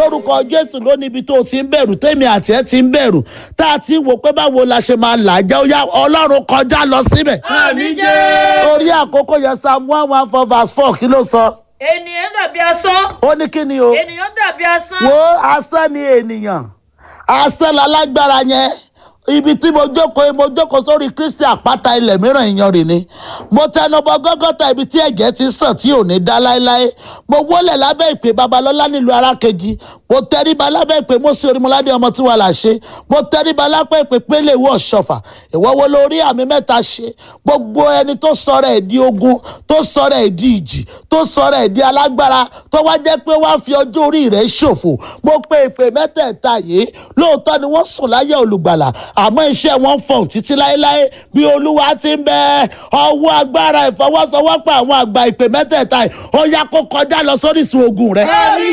lórúkọ jésù ló níbi tó o ti ń bẹ̀rù tèmi àti ẹ ti ń bẹ̀rù tá a ti ń wò pé báwo la ṣe máa là á jẹ́ ó yá ọlọ́run kọjá lọ síbẹ̀ àmì jẹ́. orí àkókò yẹn psalm one one four verse four kí ló sọ ènìyàn dàbí asán. ó ní kí ni o ènìyàn dàbí asán. wo asán ni ènìyàn asán lálágbára yẹn ibi tí mo jókòó mo jókòó sórí kristi àpáta ilẹ̀ mìíràn ìyanrìn ni mo tẹnubọ gọ́gọ́ta ibi tí ẹ̀jẹ̀ ti sàn tí ò ní dá láéláé mo wólẹ̀ lábẹ́ ìpè babalọ́lá nílùú arákejì mo tẹríba lábẹ́ ìpè mo sì orímọládé ọmọ tí wà là ṣe mo tẹríba lápẹ́ ìpè pélé ìwọ ọ̀ṣọ́fà ìwọ wo lórí àmì mẹ́ta ṣe gbogbo ẹni tó sọ̀rọ̀ ẹ̀ di ogun tó sọ̀rọ̀ ẹ̀ di ìjì tó sọ̀rọ̀ ẹ̀ di alágbára tó wá jẹ́ pé wá fi ọjọ́ orí rẹ̀ ṣòfò mo pe ìpè mẹ́tẹ̀ẹ̀ta yìí lóòótọ́ ni wọ́n sùn láyé olùgbàlà àmọ́ iṣẹ́ wọn fọ̀n títí láéláé bí olúwa ti ń bẹ ọwọ́ agbára ìfọwọ́sowọ́pọ̀ àwọn àgbà ìpè mẹ́tẹ̀ẹ̀ta yìí ó yá kó kọjá lọ sórísun ogun rẹ̀ àmì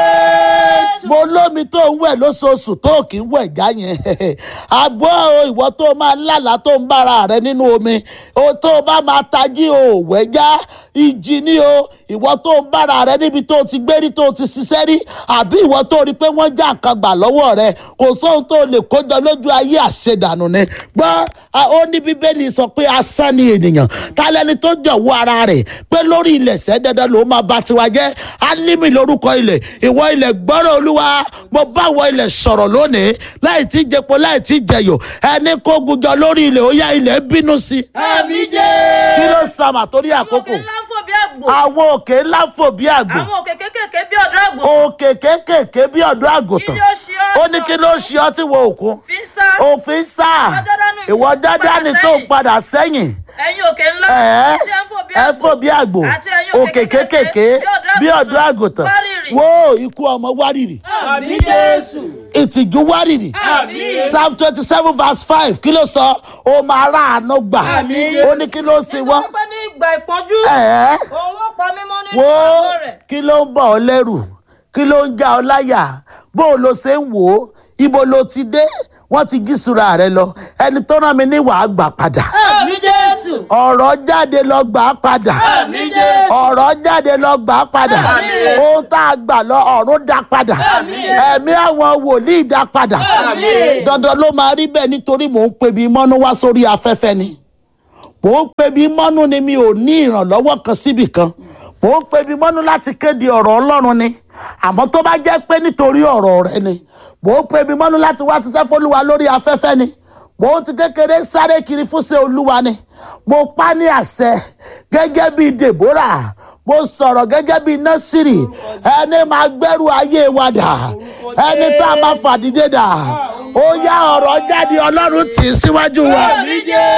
jẹ́. mo lómi tó ń wẹ̀ lóṣooṣù tó kì í wẹ̀ já yẹn àgbọ̀ o ìwọ tó máa lálàá tó ń bára rẹ nínú omi o tó bá máa tají o ò wẹ̀ já ìjì ni o ìwọ tó ń bára rẹ níbi tó ti gbé rí tó ti ṣiṣẹ́ rí àbí ìwọ tó rí pé wọ́n já nǹkan gbà lọ́wọ́ rẹ kò sóhun tó lè kójọ lójú ayé àṣedànù ni gbọ́ a- ó ní bíbélì sọ pé asán ni ènìyàn ta lẹni tó jọ̀wọ́ ara rẹ̀ pé lórí ilẹ̀ sẹ́ dandan ló máa ba tiwa jẹ́ alímì lórúkọ ilẹ̀ ìwọ ilẹ̀ gbọ́rọ̀ olúwa mo bá wọ ilẹ̀ sọ̀rọ̀ lónìí láì tí jẹpo láì tí jẹyọ ẹni kó gujọ lórí ilẹ̀ ó yá ilẹ̀ bínú sí i àmì jẹ́. kí ló sàmà torí àkókò òkè ńlá ń fò bí àgbò. àwọn òkè ńlá fò bí àgbò àwọn òkè kékèké bí ọ̀dọ́ àgbò. òkè kéékèèké bí ọ̀dọ́ àgùntàn Kí ló ṣe ọ́? ó ní kí ló ṣe ọ́ tí wo òkun fi ń sá. òfin sáà ìwọ dáadáa ni tó ń padà sẹ́yìn ẹ̀yin òkè ńlá. ẹ tí ẹ ń fò bí ẹ fò bí àgbò àti ẹ̀yin òkè kéékèèké bí ọ̀dọ́ àgùntàn wárìrì. wo ikú ọmọ wárìrì àmì jésù. ìtìjú wárìrì Àmín. psalm twenty seven verse five kí ló sọ ó máa ráàánú gbà Àmín. ó ní kí ló ṣe wọ́n nítorí pé ní ìgbà ìpọ́njú. ẹ̀ òun ó pa mímọ́ nínú wo àgọ́ rẹ̀. kí ló ń bọ̀ ọ́ lẹ́rù kí ló ń já ọ láyà bó o lo ṣe ń wò ó ibo lo ti dé wọ́n ti gísùra rẹ lọ ẹni tó rán mi ní wàá gbà padà àmì jésù. ọ̀rọ̀ jáde lọ gbà á padà àmì jésù. ọ̀rọ̀ jáde lọ gbà á padà Àmín. ohun tá a gbà lọ ọ̀run dá padà Àmín. ẹ̀mí àwọn wòlíì dá padà Àmín. dandan ló máa rí bẹ́ẹ̀ nítorí mò ń pe bí mọ́nú wá sórí afẹ́fẹ́ ni mò ń pe bí mọ́nú ni mi ò ní ìrànlọ́wọ́ kan síbì kan mò ń pe bí mọ́nú láti kéde ọ̀rọ̀ ọlọ́run ni àmọ́ tó bá jẹ́ pé nítorí ọ̀rọ̀ rẹ ni mò ń pe bí mọ́nú láti wá ṣiṣẹ́ fólúwa lórí afẹ́fẹ́ ni mò ń ti kékeré sáré kiri fúnṣe olúwa ni mo pa ní àṣẹ gẹ́gẹ́ bíi deborah mo sọ̀rọ̀ gẹ́gẹ́ bíi násìrì ẹni máa gbẹ́rù ayé wa dà ẹni tá a máa fàdídé dà ó yá ọ̀rọ̀ jáde ọlọ́run tì í síwájú wa àmì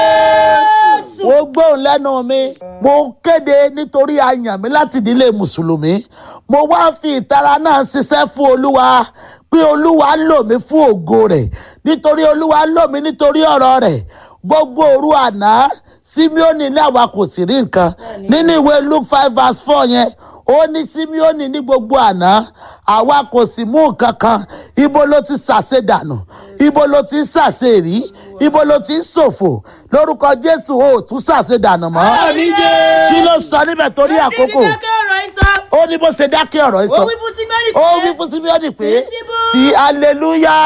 jésù. mo gbóhùn lẹ́nu mi mo kéde nítorí a yàn mí láti ìdílé mùsùlùmí mo wá fi ìtara náà ṣiṣẹ́ fún olúwa pé olúwa lò mí fún ògo rẹ̀ nítorí olúwa lò mí nítorí ọ̀rọ̀ rẹ̀ gbogbo òru àná simeoni ní àwa kò sì rí nǹkan nínú ìwé luke five verse four yẹn ó ní simeoni ní gbogbo àná àwa kò sì mú nǹkan kan ibo ló ti ṣàṣe dànù ibo ló ti ṣàṣe rí ibo ló ti ṣòfò lórúkọ jésù ó tún ṣàṣe dànù mọ́ àmì jésù. kí ló sọ níbẹ̀ torí àkókò Ẹni dákẹ́ ọ̀rọ̀ ìsọ. ó ní bó ṣe dákẹ́ ọ̀rọ̀ yìí ó sọ wí fún símẹ́rì pé. ó wí fún simeoni pé Tí síbú. ti aleluya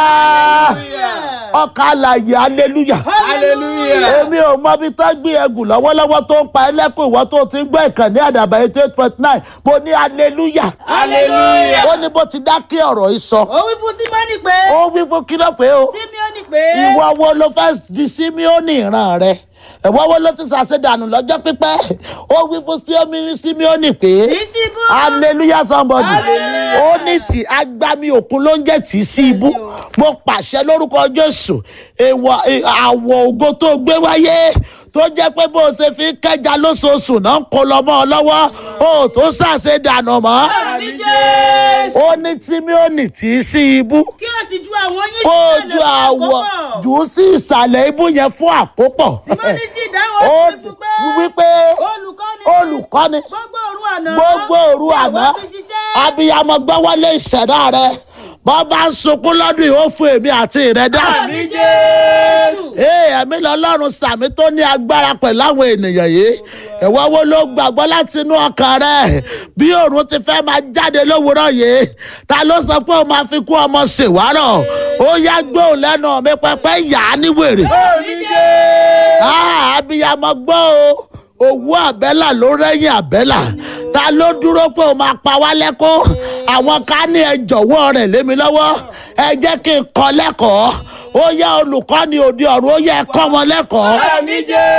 ọkà àlàyé aleluya hallelujah. èmi ò mọ ibi tó gbé ẹgùn lọ́wọ́lọ́wọ́ tó ń pa ẹlẹ́kùn ìwọ tó ti ń gbọ́ ìkànnì àdàbà eighty eight point nine mo ní aleluya hallelujah. ó ní bó ti dákẹ́ ọ̀rọ̀ yìí sọ ó wí fún símẹ́rì pé. ó wí fún kí ló pé o símẹ́rì pé. ìwọ wo ló fẹ́ di símíọ́nì ìran rẹ ìwọ wo ló ti ṣàṣedànù lọ́jọ́ pípẹ́ ó wí fún símíọ́nì símíọ́nì pé tí síbú. hallelujah somebody Hallelujah. ó ní tí agbami òkun ló ń jẹ́ tí sí ibú mo pàṣẹ lórúkọ jésù èèwọ̀ è- àwọ̀ ògo tó gbé wáyé tó jẹ́ pé bó o ṣe fi ń kẹja lóṣooṣù náà ń kó lọ mọ́ ọ lọ́wọ́ o tó ṣàṣedànù mọ́ àmì jésù. ó ní tímíọ́nì tí sí ibú kí o sì ju àwọn yín kó o sílẹ̀ ju lọ́wọ́ àwọ̀ àkópọ̀. jù ú sí ìsàlẹ̀ ibú yẹn fún àkópọ̀. símẹ́rì sì dáhùn ó ó sì fún pé. wípé olùkọ́ni. olùkọ́ni gbogbo òru àná. gbogbo òru àná ìwọ ti ṣiṣẹ́. abiyamọ gbọ́wọ́lé ìṣẹ̀dá rẹ bọ́ bá ń sunkún lọ́dún yìí ó fún èmi àti ìrẹ́dá àmì jésù. ee ẹ̀mí lọ́lọ́run sàmì tó ní agbára pẹ̀lú àwọn ènìyàn yìí ìwọ wo ló gbàgbọ́ láti inú ọkàn rẹ bí òòrùn ti fẹ́ máa jáde lówùúrọ̀ yìí ta ló sọ pé ó máa fi kú ọmọ ṣèwárọ̀ ó yá gbóhùn lẹ́nu mi pẹpẹ yà á ní wèrè àmì jésù. Ah, abiyamọ gbọ́ o owó àbẹ́là ló rẹ́yìn àbẹ́là ta ló dúró pé o máa pa wá lẹ́kọ́ àwọn ká ní ẹ jọ̀wọ́ rẹ̀ lé mi lọ́wọ́ ẹ jẹ́ kí n kọ́ lẹ́kọ̀ọ́ ó yẹ olùkọ́ni òde ọ̀run ó yẹ ẹ kọ́ wọn lẹ́kọ̀ọ́ àmì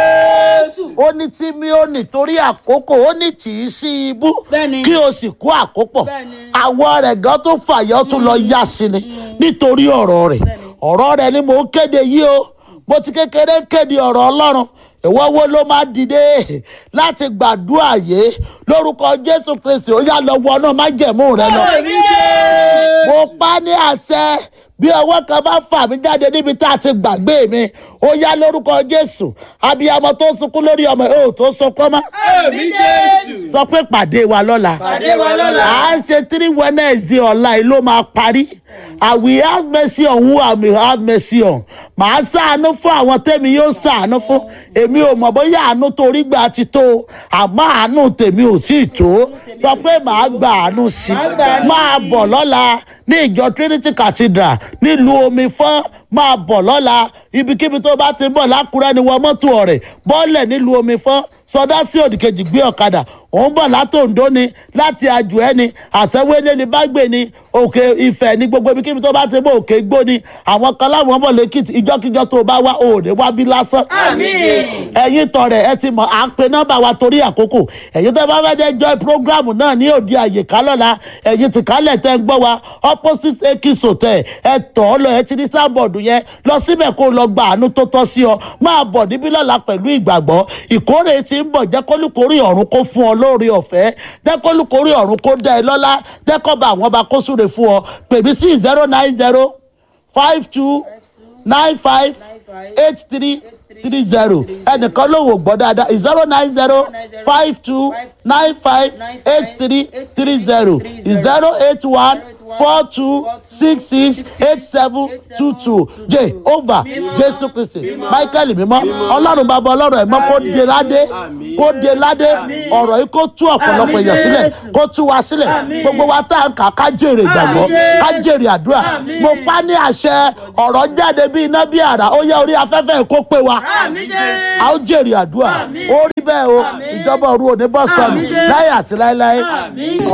jésù. ó ní tí mi ò ní torí àkókò ó ní tì í sí ibú Bẹ́ẹ̀ni. kí o sì kó àkópọ̀ Bẹ́ẹ̀ni. àwọ̀ rẹ̀ gan tó fàyọ́ tó lọ yá sí ni nítorí ọ̀rọ̀ rẹ̀ ọ̀rọ̀ rẹ̀ ni mò ń kéde yìí o mo ti kékeré kéde ọ̀rọ̀ ọlọ́run ìwọ wo ló máa dìde láti gbàdúrà yé lórúkọ jésù kristi ó yá lọ wọnú májẹ̀mú rẹ lọ àmì jésù. mo pa ní àṣẹ bí ọwọ́ kan bá fà mí jáde níbi tá a ti gbàgbé mi ó yá lórúkọ jésù abiyamọ tó sunkún lórí ọmọ ẹ ò tó sunkún mọ́ àmì jésù. sọ pé pàdé wa lọ́la pàdé wa lọ́la. à ń ṣe three wednesday ọ̀la yìí ló máa parí i will have mercy on who i will have mercy on màá ṣàánú fún àwọn tẹ́mi yóò ṣàánú fún èmi ò mọ̀ bóyá àánú torí gbà ti tó o, àmọ́ àánú tèmi ò tí ì tó sọ pé màá gba àánú sí Màá gba àánú i máa sí i. bọ̀ lọ́la ní ìjọ trinity cathedral nílùú omi fọ́n máa bọ̀ lọ́la ibikíbi tó bá ti bọ̀ lákùrẹ́ ni wọ́n mọ́tò ọ̀rẹ́ bọ́ọ̀lẹ̀ nílùú omi fọ́n sọdá sí òdìkejì gbé ọ̀kadà òun bọ̀ látòǹdó ni láti àjò ẹ́ ni àṣẹwélé ni bágbé ni òkè ìfẹ́ ní gbogbo ibikíbi tó bá ti bọ̀ òkè gbó ni àwọn kan láwọn bọ̀ lẹ́kìtì ìjọ́kíjọ́ tó bá wá òde wá bí lásán àmì jésù. ẹ̀yin tọrẹ ẹ ti mọ̀ à ń pe nọ́mbà wa torí àkókò ẹ̀yin tó bá fẹ́ dé joy program náà ní òde àyèká lọ́la ẹ̀yin ti kálẹ̀ tẹ́ ń gbọ́ wa opposite ekis hotel ẹ tọ̀ ọ́ lọ ẹ ti ní sábọ̀dù yẹn lọ síbẹ̀ kó o lọ gba àánú tó tọ́ sí ọ máa bọ̀ níbí lọ́la pẹ̀lú ìgbàgbọ́ ìkórè ti ń bọ̀ jẹ́ kólúkórè ọ̀run kó fún ọ lóore ọ̀fẹ́ jẹ́ kólúkórè ọ̀run kó dá ẹ lọ́lá jẹ́ kọ́ bá àwọn ọba kó súre fún ọ pèmí sí zero nine zero five two nine five eight three three zero ẹnìkan ló wò gbọ́ dáadáa zero nine zero five two nine five eight three three zero zero eight one four two six six eight seven two two j over jésù kristi michael mímọ́ ọlọ́run bàbá ọlọ́run ẹ̀mọ́ kó de ládé kó de ládé ọ̀rọ̀ yìí kó tú ọ̀pọ̀lọpọ̀ èèyàn sílẹ̀ kó tú wa sílẹ̀ gbogbo wa tá à ń kà ká jèrè ìgbàgbọ́ ká jèrè àdúrà mo pa ní àṣẹ ọ̀rọ̀ jáde bí iná bí àrá ó yẹ orí afẹ́fẹ́ kó pé wa àmì jésù. a ó jèrè àdúrà ó rí bẹ́ẹ̀ o ìjọba òru òní bọ́sítọ̀nù láyé àti láéláé. àmì.